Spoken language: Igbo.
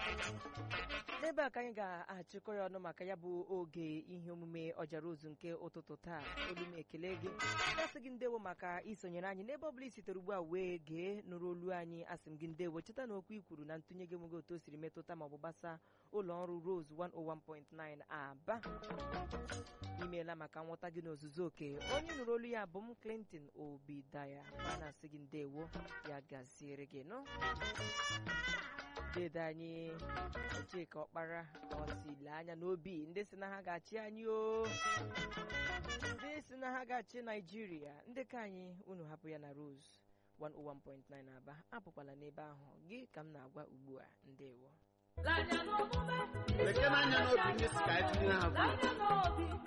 n'ebe a ka anyị ga-achịkọ ya ọnụ maka ya bụ oge ihe omume ọjara ozu nke ụtụtụ taa olu m ekele gị asị gị ndewo maka isonyere anyị n'ebe ọbụla i sitere ugbu a wee gee nụrụ olu anyị asị m gị ndewo cheta na okwu i kwuru na ntụnye gị enweghị otu o siri metụta ma ọ bụ gbasa ụlọ ọrụ Rose 101.9 Aba imeela maka nghọta gị n'ozuzu oke onye nụrụ olu ya bụ m Clinton Obidaya ma na-asị gị ndewo ya gaziere gị nọ dede anyị Chika Ọkpara ọsile anya n'obi ndị si na ha ga-achị anyị o ndị si na ha ga-achị Naijiria ndị ka anyị unu hapụ ya na Rose 101.9 Aba apụkwala n'ebe ahụ gị ka m na-agwa ugbu a ndewo lekere anya n'obi ndị si ka anyị tinye ha votu